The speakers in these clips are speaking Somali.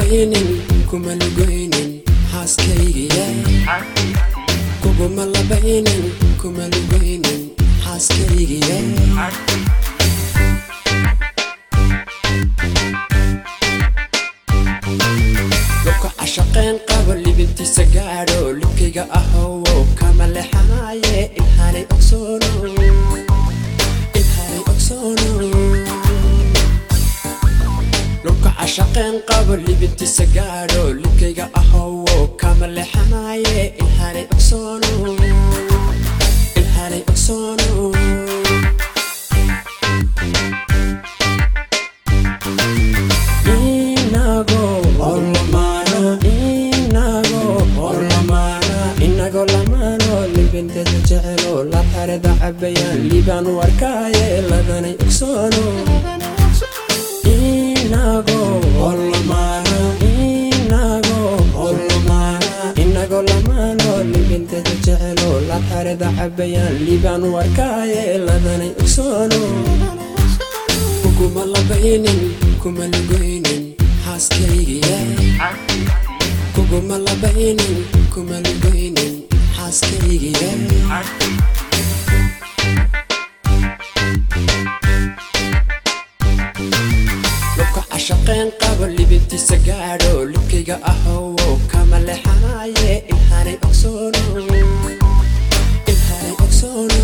labaynin kuma lugoynin xaaskaygiye kuguma labaynin kuma lugoynin xaaskaygiye lubka cashaqeen qabo libintiisa gaadho libkayga ahowo kama lexanaye ilhanay ogsoono ilhanay ogsoono lubka cashaqeen qabo libintiisa gaadho libkayga ahowo kama lexanaye ilhanay ogsoono ilhanay ogsoono inago orlamana inago orlamana inago lamano libinteeda jecelo la xareda cabayaan liibaan warkaaye ladanay ogsoono inago orlamana inago orlamana inago lamano libinteeda jecelo la xareda cabayaan liibaan warkaaye ladanay ogsoono kuguma labaynin kuma lugoynin xaaskaygiye kuguma labaynin kuma lugoynin xaaskaygiye lubka cashaqeen qabo libintiisa gaadho libkayga ahowo kama lexanaye ilhanay ogsoono ilhanay ogsoono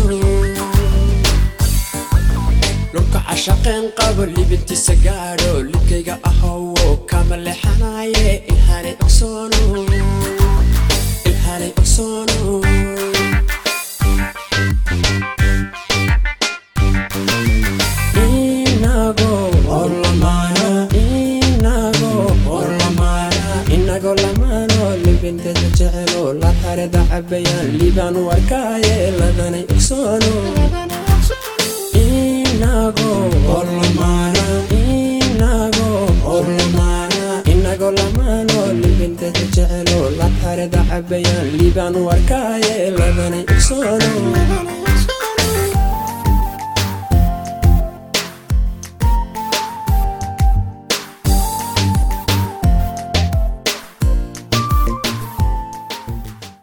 lubka cashaqeen qabo libintiisa gaadho libkayga ahowo kama lexanaye ilhanay ogsoono ilhanay ogsoono inago orlamana inago orlamana inago lamano libinteeda jecelo la xareda cabayaan liibaan warkaaye ladanay ogsoono inago orlamana inago orlamana inago lamano libinteeda jecelo la xareda cabayaan liibaan warkaaye ladanay ogsoono